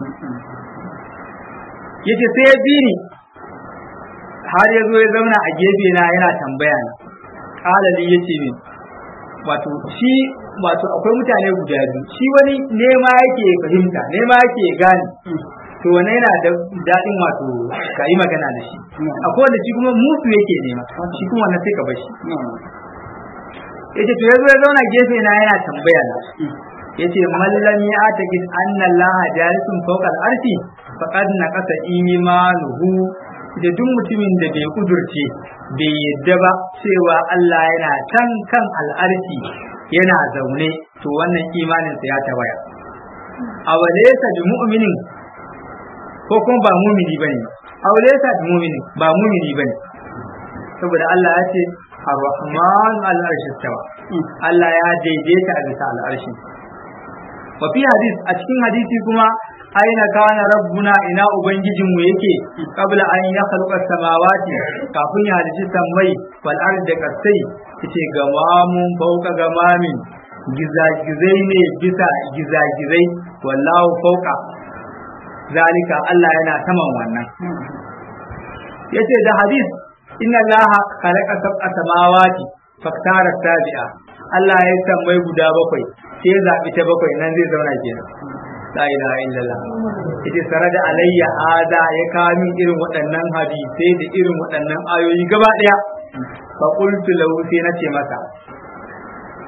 yace sai ya bi ni har ya zo ya zauna a gefe na yana tambaya na kalali yace min wato shi wato akwai mutane guda biyu shi wani nema yake fahimta nema yake gane to wannan yana da daɗin wato ka yi magana da shi akwai wanda shi kuma mutu yake nema shi kuma wannan sai ka bar shi yace to yazo ya zauna gefe na yana tambaya na yace mallam ya taqid anna Allah jalisun fawqa al-arshi faqad naqasa imanuhu da duk mutumin da bai kudurce bai yadda ba cewa Allah yana can kan al'arshi yana zaune to wannan imaninsa ya tawaya awalaysa bi mu'minin ko kuma ba mumini bane awalaysa bi mu'minin ba mumini bane saboda Allah ya ce ar-rahman al-arshi tawa Allah ya daidaita a bisa al'arshi wa fi hadis a cikin hadisi kuma aina kana rabbuna ina ubangijinmu yake kabla an ya khalqa samawati kafin ya halici sammai wal ard da kasai yace gamamun fauka gamamin gizagizai ne bisa gizagizai wallahu fauka zalika Allah yana saman wannan yace da hadis inna allaha khalaqa sab'a samawati faktara sabi'a Allah ya sammai guda bakwai sai zabi ta bakwai nan zai zauna kenan la ilaha illallah yace sarada alayya hada ya kawo min irin waɗannan hadisai da irin waɗannan ayoyi gaba ɗaya fa qultu lahu sai nace masa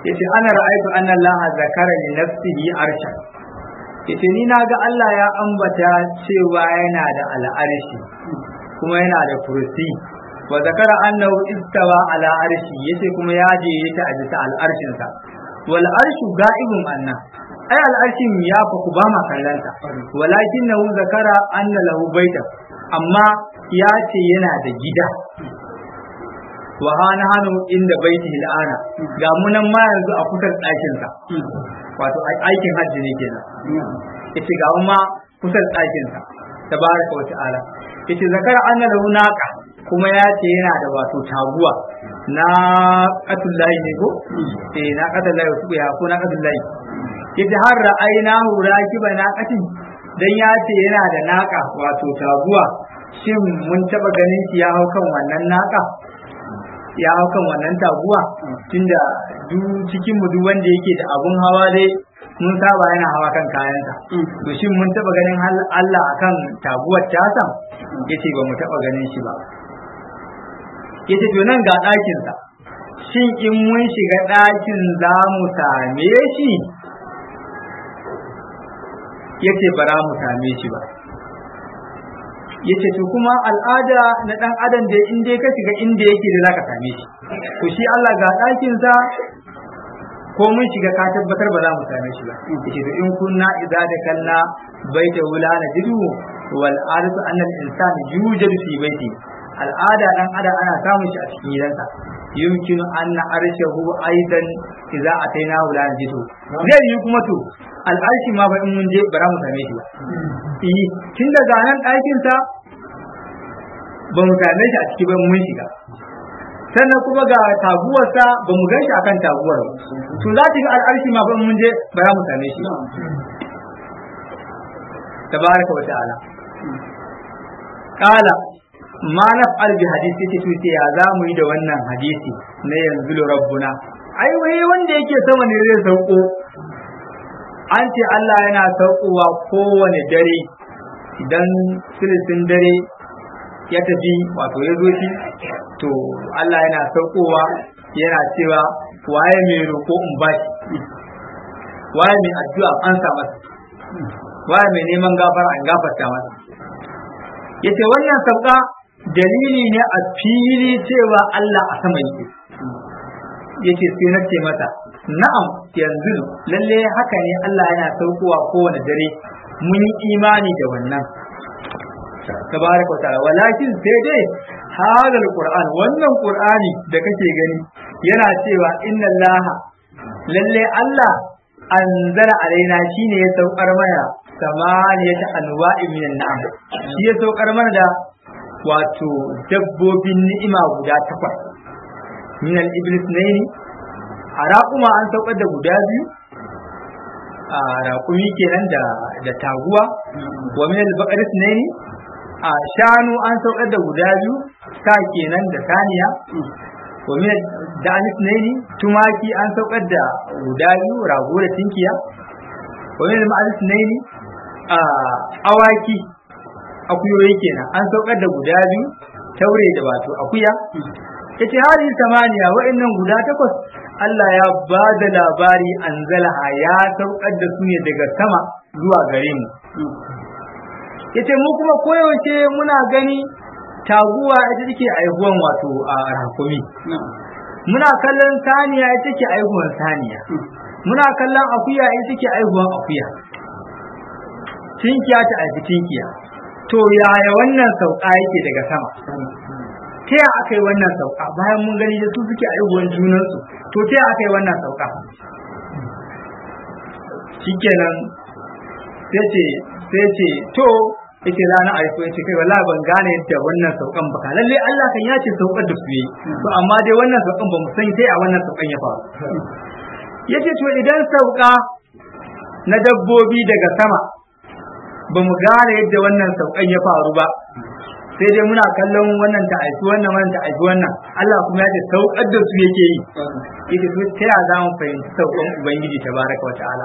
yace ana ra'aytu anna Allah zakara li nafsihi arsha yace ni na ga Allah ya ambata cewa yana da al'arshi kuma yana da kursi wa zakara annahu istawa ala arshi yace kuma ya je ta a bisa al'arshin sa wal arshu ga'ibun anna ai al'arshin ya fa ku ba ma kallanta walakinahu zakara anna lahu baita amma ya ce yana da gida wa hana hanu inda baiti al'ana ga munan ma yanzu a kusa ɗakin sa wato aikin hajji ne kenan yace ga ma kusa ɗakin sa tabaraka wa ta'ala yace zakara anna lahu naqa kuma ya ce yana da wato taguwa na qatullahi ne ko eh na qatullahi wasu ya ko na qatullahi yace har ra'aynahu rakiba naqatin dan ya ce yana da naka wato taguwa shin mun taba ganin shi ya hau kan wannan naka ya hau kan wannan taguwa tunda duk cikin mu duk wanda yake da abun hawa dai mun saba yana hawa kan kayansa to shin mun taba ganin Allah akan taguwar tasa yace ba mu taba ganin shi ba yace to nan ga ɗakin sa shin in mun shiga ɗakin za mu same shi yace ba za mu same shi ba yace to kuma al'ada na dan adam da in dai ka shiga inda yake da zaka same shi to shi Allah ga ɗakin sa ko mun shiga ka tabbatar ba za mu same shi ba yace to in kunna idza da kalla baita wula na jidu wal arzu annal insani yujadu fi baiti al'ada dan adam ana samun shi a cikin gidansa yumkinu anna arshahu aidan idza ataina wula na jidu zai yi kuma to al'arshi ma ba in mun je ba za mu same shi ba eh tun daga nan ɗakin sa ba mu same shi a ciki ba mun shiga sannan kuma ga taguwarsa ba mu gan shi akan taguwar ba to za ta ga al'arshi ma ba mun je ba za mu same shi tabaraka wa ta'ala qala ma naf'al bi hadisi ce to ya za mu yi da wannan hadisi na yanzu rabbuna ai wai wanda yake sama ne zai sauko an ce Allah yana saukowa kowane dare idan silisin dare ya tafi wato ya zo shi to Allah yana saukowa yana cewa waye mai roƙo in bashi waye mai addu'a an sa masa waye mai neman gafara an gafarta masa yace wannan sauka dalili ne a fili cewa Allah a sama yake yace sai na ce masa na'am yanzu lalle haka ne Allah yana saukowa kowane dare mun yi imani da wannan tabaraka wa ta'ala walakin sai dai hadal qur'an wannan qur'ani da kake gani yana cewa inna allaha lalle Allah anzala alaina shine ya saukar mana samaniyata anwa'in minan na'am shi ya saukar mana da wato dabbobin ni'ima guda takwas min al-iblis naini a raƙuma an saukar da guda biyu a raƙumi kenan da da taguwa wa min al-baqaris naini a shanu an saukar da guda biyu sa kenan da saniya wa min da'anis naini tumaki an saukar da guda biyu rago da tinkiya wa min al-ma'alis naini a awaki akuyoyi kenan an saukar da guda biyu taure da wato akuya yace hadi samaniya wa'annan guda takwas Allah ya ba da labari anzalaha ya saukar da su ne daga sama zuwa gare mu yace mu kuma koyaushe muna gani taguwa ita take aihuwan wato a rakumi muna kallon saniya ita take aihuwan saniya muna kallon akuya ita take aihuwan akuya tinkiya ta aifi tinkiya to yaya wannan sauka yake daga sama ta ya aka yi wannan sauka bayan mun gani da su suke aihuwan junansu to ta ya aka yi wannan sauka shikenan sai ce sai ce to yace rana aiko yace kai wallahi ban gane yadda wannan saukan ba lalle Allah kan ya ce saukar da su yi to amma dai wannan saukan ba mu san sai a wannan saukan ya faru yace to idan sauka na dabbobi daga sama ba mu gane yadda wannan saukan ya faru ba sai dai muna kallon wannan ta aiki wannan wannan ta aiki wannan Allah kuma ya ce saukar da su yake yi yake to ta ya za mu fahimci saukan ubangiji tabaraka wa ta'ala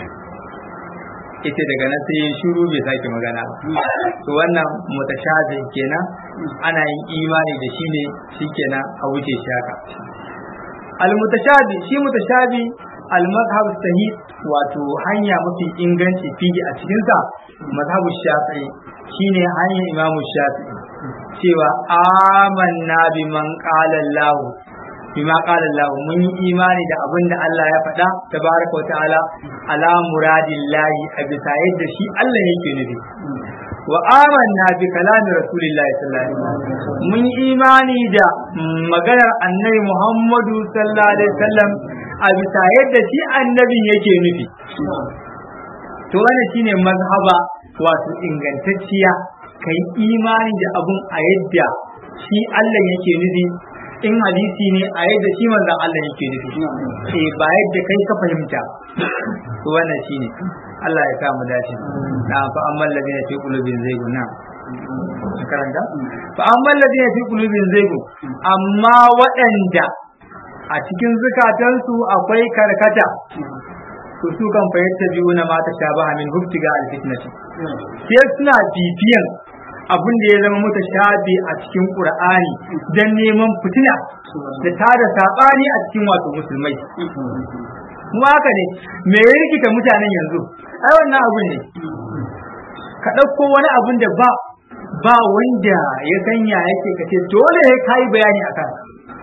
yace daga nan sai shiru bai sake magana ba to wannan mutashabi kenan ana yin imani da shi ne shikenan a wuce shi haka al-mutashabi shi mutashabi al-mazhab sahih wato hanya mafi inganci fiye a cikin sa mazhabu shafi'i shine hanyar imamu shafi'i cewa amanna biman qala Allah bima qala Allah mun yi imani da abin da Allah ya faɗa tabaraka wa ta'ala ala muradillahi a bisa yadda shi Allah yake nufi wa amanna bi kalami rasulillahi sallallahu alaihi wasallam mun imani da maganar annabi Muhammadu sallallahu alaihi wasallam a bisa yadda shi annabin yake nufi to wannan shine mazhaba wato ingantacciya kai imani da abun a yadda shi Allah yake nufi in hadisi ne a yadda shi manzon Allah yake nufi eh ba yadda kai ka fahimta to wannan shine Allah ya samu dace na fa amma ladina fi qulubin zaygun na karanta fa amma ladina fi qulubin zaygun amma waɗanda a cikin zukatansu akwai karkata to su kan fayyata biyu na mata shabaha min huftiga alfitnati sai suna bibiyan abin da ya zama mata shabi a cikin qur'ani dan neman fitina da tada sabani a cikin wato musulmai mu haka ne me ya rikita mutanen yanzu ai wannan abun ne ka ɗauko wani abun da ba ba wanda ya sanya yake kace dole ya kai bayani akan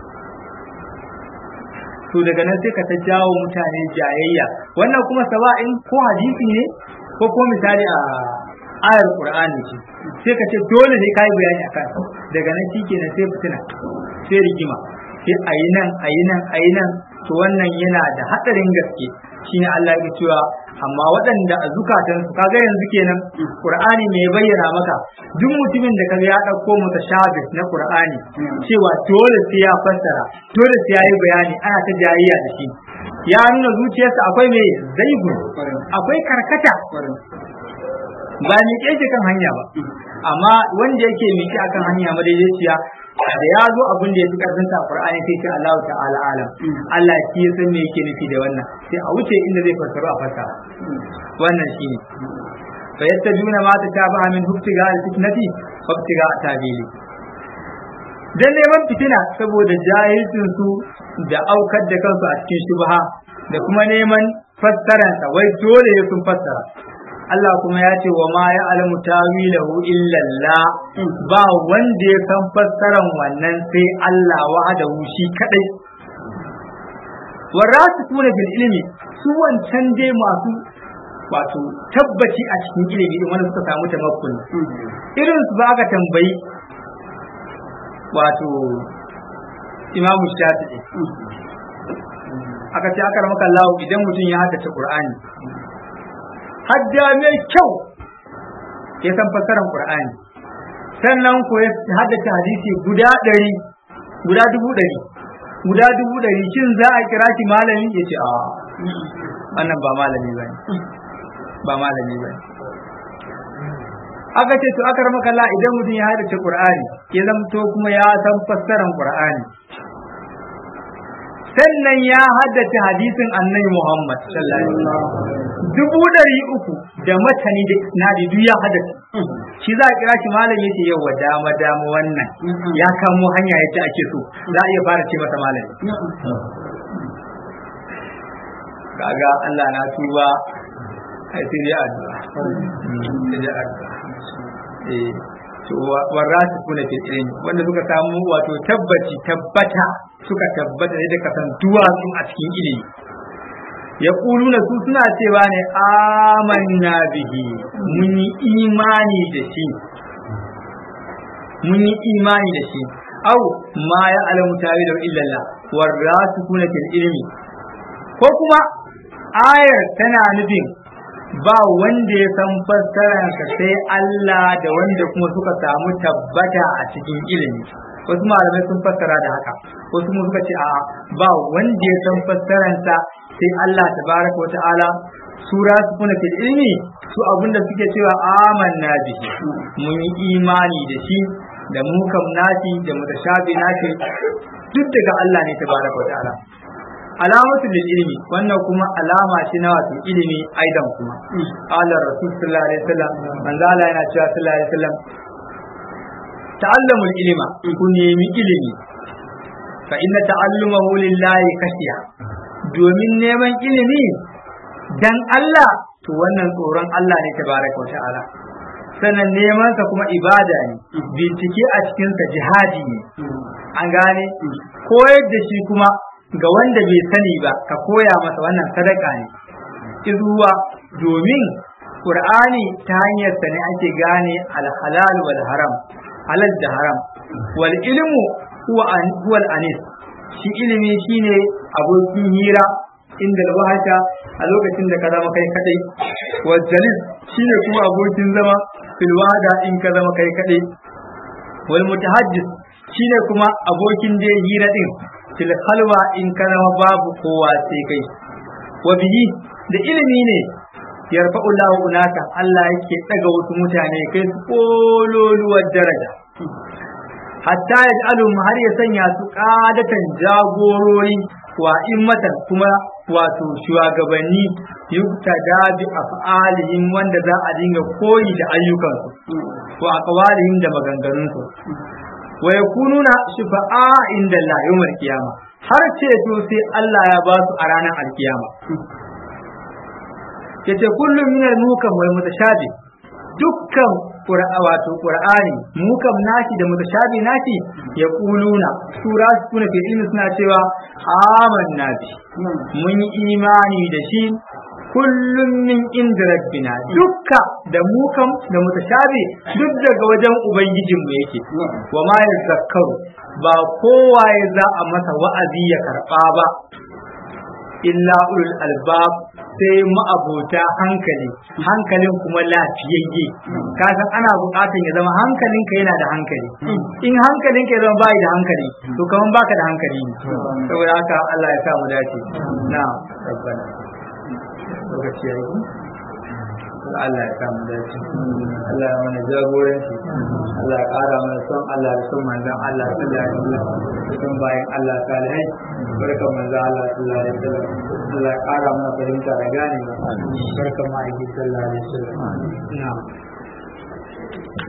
to daga nan sai ka ta jawo mutane jayayya wannan kuma sawa'in ko hadisi ne ko ko misali a ayar qur'ani ce sai ka ce dole ne kai bayani akan daga nan shikenan sai fitina sai rigima sai ayi nan ayi nan ayi nan to wannan yana da hadarin gaske shine Allah ya cewa amma waɗanda a zukatan su kaga yanzu kenan Qur'ani me ya bayyana maka duk mutumin da kaga ya dauko mutashabih na Qur'ani cewa dole sai ya fassara dole sai ya yi bayani ana ta jayayya da shi ya nuna zuciyarsa akwai me zaigun akwai karkata ba ni ke kan hanya ba amma wanda yake miki akan hanya madaidaiciya da ya zo abin da ya fi karfin sa Qur'ani sai ce Allah ta'ala alam Allah shi ya san me yake nufi da wannan sai a wuce inda zai fassara a fassara wannan shine fa yattabuna ma tashabaha min hubtiga al-fitnati wa hubtiga tabili dan neman fitina saboda jahilcin su da aukar da kansu a cikin shubha da kuma neman fassaransa wai dole ya sun fassara Allah kuma ya ce wa ma ya alamu tawilahu illa Allah ba wanda ya san fassaran wannan sai Allah wahdahu shi kadai warasikuna bil ilmi su wancan dai masu wato tabbaci a cikin ilimi din wanda suka samu tamakkun irin su ba ka tambayi wato imamu shafi'i aka ce aka ramaka Allah idan mutum ya haddace Qur'ani hadda mai kyau ya san fassarar Qur'ani sannan ko ya haddace hadisi guda ɗari guda dubu ɗari guda dubu ɗari shin za a kira shi malami ya ce a wannan ba malami ba ba malami ba aka ce to aka ramaka Allah idan mutum ya haddace Qur'ani ya zamto kuma ya san fassarar Qur'ani sannan ya haddace hadisin annabi Muhammad sallallahu alaihi wasallam dubu ɗari uku da matani da isnadi duk ya haddace shi za a kira shi malami yace yau wa dama dama wannan ya kamo hanya yace ake so za a iya fara ce masa malami kaga Allah na tuba ai sai dai addu'a sai dai addu'a eh to warrasu kuna fil ilmi wanda suka samu wato tabbaci tabbata suka tabbata da kasan duwatsu a cikin ilimi ya kuluna su suna cewa ne amanna bihi mun yi imani da shi mun yi imani da shi au ma ya alamu tawi da illallah warrasu kuna fil ilmi ko kuma ayar tana nufin ba wanda ya san fassararsa sai Allah da wanda kuma suka samu tabbata a cikin ilimi wasu malamai sun fassara da haka wasu kuma suka ce a ba wanda ya san fassararsa sai Allah tabaraka wata'ala sura su kuna fil ilmi su abinda suke cewa amanna bihi mun yi imani da shi da mukam nasi da mutashabi nasi duk daga Allah ne tabaraka wata'ala alamatul lil ilmi wannan kuma alama ce na wato ilimi aidan kuma qala rasul sallallahu alaihi wasallam manzo Allah yana cewa sallallahu alaihi wasallam ta'allamul ilma ku nemi ilimi fa inna ta'allumahu lillahi kashiya domin neman ilimi dan Allah to wannan tsoron Allah ne tabaraka wa ta'ala sannan neman sa kuma ibada ne bincike a cikin sa jihadi ne an gane koyar da shi kuma ga wanda bai sani ba ka koya masa wannan sadaka ne izuwa domin Qur'ani ta hanyar sa ne ake gane al-halal wal haram halal da haram wal ilmu huwa an huwa anis shi ilimi shine abokin hira inda wahata a lokacin da ka zama kai kadai wal jalis shine kuma abokin zama fil wahada in ka zama kai kadai wal mutahajjis shine kuma abokin da hira din fil khalwa in ka zama babu kowa sai kai wa bihi da ilimi ne yarfa'u Allahu unaka Allah yake daga wasu mutane kai su kololuwar daraja hatta ya alum har ya sanya su kadatan jagorori wa immatan kuma wato shugabanni yuktada bi af'alihim wanda za a dinga koyi da ayyukansu wa aqwalihim da maganganunsu wa yakununa shufa'a inda Allah yawmal qiyama har ceto sai Allah ya ba su a ranar alkiyama yace kullum minal mukam wal mutashabi dukkan wato qur'ani mukam nashi da mutashabi nashi ya kuluna sura suna fi ilmi suna cewa amanna bi mun yi imani da shi kullum min inda rabbina dukka da mukam da mutashabi duk daga wajen ubangijin mu yake wa ma yazakkaru ba kowa ya za a masa wa'azi ya karba ba illa ulul albab sai ma'abota hankali hankalin kuma lafiyayye ka san ana buƙatar ya zama hankalinka yana da hankali in hankalinka ya zama bai da hankali to kaman baka da hankali ne saboda haka Allah ya sa mu dace na rabbana lokaci yayi Allah ya sa mu dace Allah ya mana jagoranci Allah ya ƙara mana son Allah da son manzon Allah sallallahu alaihi wasallam son bayan Allah salihai barkan manzon Allah sallallahu alaihi wasallam Allah ya ƙara mana fahimta da gane barkan ma'aiki sallallahu alaihi wasallam na'am